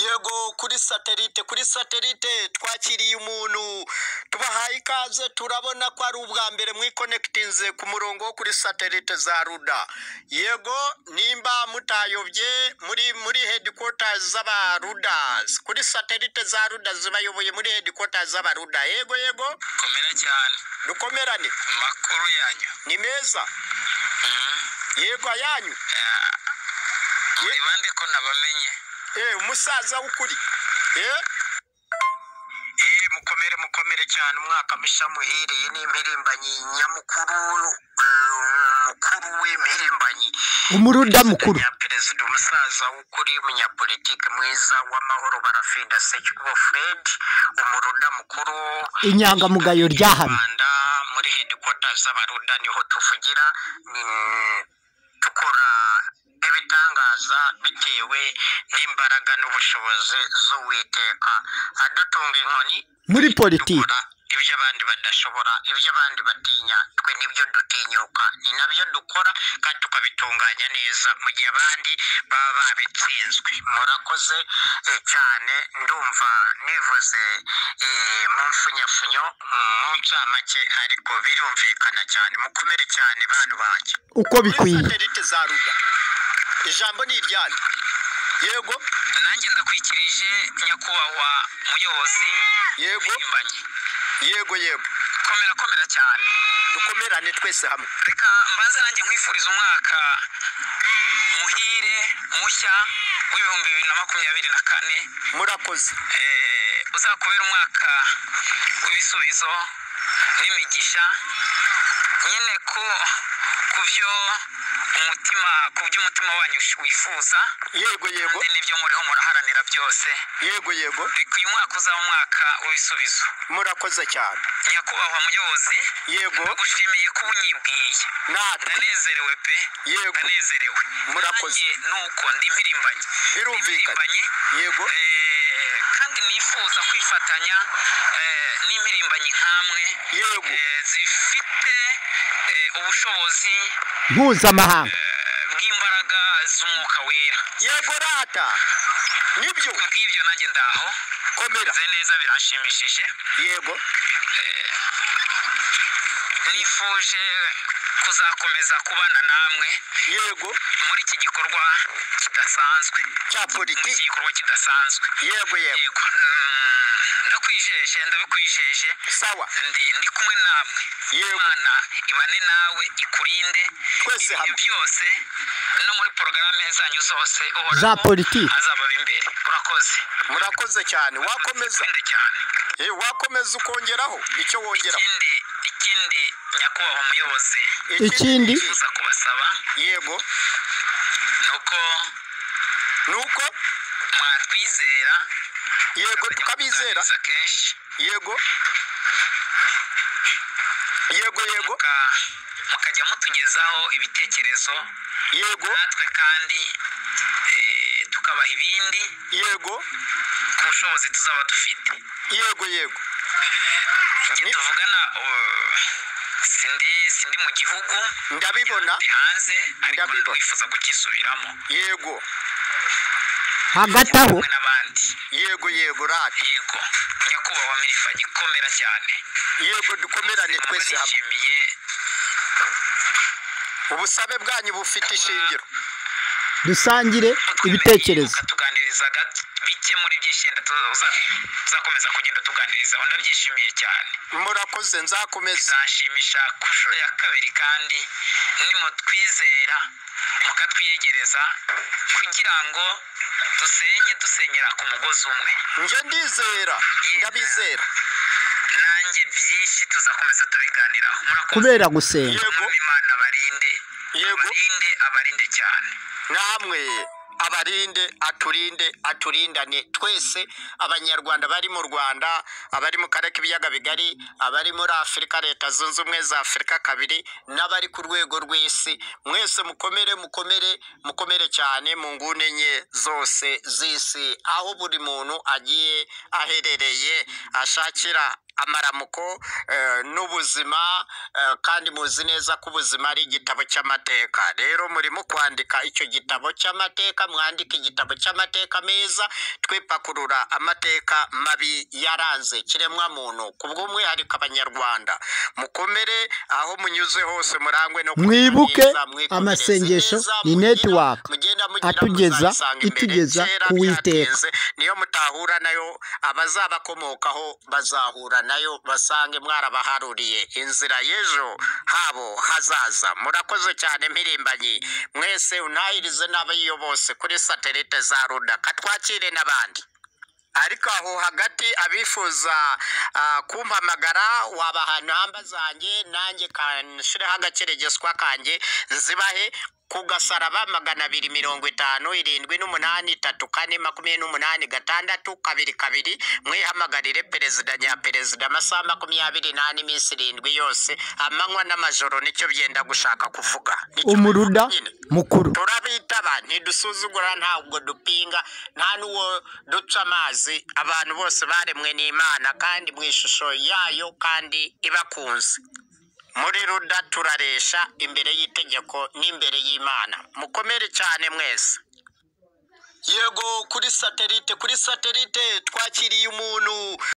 yego kuri satelite kuri satelite twakiriye umuntu tubahaye ikaze turabona ko ari ubwa mbere mwikonekitinze ku murongo wo kuri satelite za ruda yego nimba mutayobye muri muri headquarters z'aba rudas kuri satelite za ruda zibayoboye muri headquarters z'aba ruda yego yego komera cyane dukomerane amakuru yanyu ni meza yego ayanyu muri bande ko nabamenye eh umusaza w'ukuri eh eh mukomere mukomere cyane umwaka musha muhire iyi ni impirimbanyi nyamukuru eh, mukuru w'impirimbanyi umuruda mukuru perezida umusaza w'ukuri umunyapolitike mwiza w'amahoro barafinda sekikubo fred umuruda mukuru inyangamugayo ryahano rwanda muri hedikwota z'abaruda niho tuvugira mm, dukora ibitangaza bitewe n'imbaraga n'ubushobozi z'uwiteka adutunga inkoni muri politiki dukora ibyo abandi badashobora ibyo abandi batinya twe nibyo dutinyuka ni nabyo dukora kandi tukabitunganya neza mu gihe abandi baba babitsinzwe murakoze eh, cyane ndumva nivuze eh, mu mfunyafunyo mu ncamake ariko birumvikana cyane mukomere cyane bantu banjye uko bikwiye satelite za ruda ijambo ni iryanyu yego nanjye ndakwikirije nyakubahwa muyobozi Yego. mpimbanye yego yego komera komera cyane dukomerane twese hamwe reka mbanze nanjye nkwifuriza umwaka muhire mushya w'ibihumbi bibiri na makumyabiri na kane murakoze eh, uzakubera umwaka w'ibisubizo n'imigisha nyine ko ku byo umutima ku byo umutima wanyu wifuza yego yego kandi n'ibyo muriho muraharanira byose yego yego reka uyu mwaka uzaba umwaka w'ibisubizo murakoze cyane nyakubahwa muyobozi yego ndagushimiye kuba unyibwiye natwe ndanezerewe pe Yego. ndanezerewe Murakoze. Nanjye nuko ndi impirimbanyi Birumvikana. Ndi impirimbanyi, yego eh, kandi nifuza kwifatanya eh, n'impirimbanyi nkamwe Yego. eh, zifite eh, ubushobozi mpuzamahanga eh, bw'imbaraga z'umwuka wera yego rata nibyo ku bw'ibyo nanjye ndaho komera nze neza biranshimishije yego nifuje kuzakomeza kubana namwe yego muri iki gikorwa kidasanzwe cya muri iki politiki gikorwa kidasanzwe yego yego yego mm, ndakwijeje ndabikwijeje sawa ndi ndi kumwe namwe Yego. imana ibane nawe ikurinde Twese Ibyo hamwe. byose no muri porogaramu zanyu zose uhoraho Za politiki. azababa imbere urakoze murakoze cyane wakomeza Ukunde cyane eh wakomeza ukongeraho icyo wongeraho ikindi ikindi nyakubahwa umuyobozi Ikindi? uza kubasaba yego ni uko nuko mwatwizera yego tukabizera tukabiganiriza kenshi yego yego yego muka- mukajya mutugezaho ibitekerezo yego natwe kandi eh, tukabaha ibindi yego ku bushobozi tuzaba dufite yego yego igihe Ni- tuvugana uh, sindi sindi mu gihugu ndabibona ndi hanze ariko Ndabiba. wifuza kukisubiramo yego hagati aho hamwe n'abandi yego yego rati yego nyakubahwa mirifa gikomera cyane yego dukomerane twese hamwe nishimiye ubusabe bwanyu bufite ishingiro dusangire ibitekerezo tuganiriza bike muri byishenda tuzakomeza kugenda tuganirizaho ndabyishimiye cyane murakoze nzakomeza bizashimisha ku nshuro ya kabiri kandi nimutwizera mukatwiyegereza kugira ngo dusenye dusenyera ku mugozi umwe njye ndizera ndabizera nanjye byinshi tuzakomeza tubiganiraho murakoze kubera gusenga yego Mwami imana abarinde Yego. abarinde abarinde cyane namwe abarinde aturinde aturindane twese abanyarwanda bari mu rwanda abari mu karere k'ibiyaga bigari abari muri afurika leta zunze ubumwe za afurika kabiri n'abari ku rwego rw'isi mwese mukomere mukomere mukomere cyane mu nguni enye zose z'isi aho buri muntu agiye aherereye ashakira amaramuko eh, n'ubuzima eh, kandi muzi neza ko ubuzima ari igitabo cy'amateka rero murimo kwandika icyo gitabo cy'amateka mwandike igitabo cy'amateka meza twipakurura amateka mabi yaranze kiremwa muntu ku bw'umwihariko abanyarwanda mukomere aho munyuze hose murangwe no kugira Mwibuke neza, mwikomereze amasengesho neza, ni mugira- network mugenda mugira atugeza- muzayisanga imbere. itugeza Kera ku Uwiteka. byatinze, niyo mutahura nayo abazabakomokaho bazahura nayo basange mwarabaharuriye inzira y'ejo habo hazaza murakoze cyane mpirimbanyi mwese untahirize n'abayiyo bose kuri satelite za ruda katwakire n'abandi ariko aho hagati abifuza ah, kumpamagara wabaha namba zanjye nanjye kanshireho agakeregeswa kanjye nzibahe ku gasaraba magana abiri mirongo itanu irindwi n'umunani itatu kane makumyabiri n'umunani gatandatu kabiri kabiri mwihamagarire perezida nyaperezida amasaha makumyabiri n'ane iminsi irindwi yose amanywa n'amajoro nicyo byenda gushaka kuvuga Nicyo umuruda nyine mukuru turabitaba ntidusuzugura ntabwo dupinga nta n'uwo duca amazi abantu bose baremwe n'imana kandi mu ishusho yayo kandi ibakunze muri ruda turaresha imbere y'itegeko n'imbere y'imana mukomere cyane mwese yego kuri satelite kuri satelite twakiriye umuntu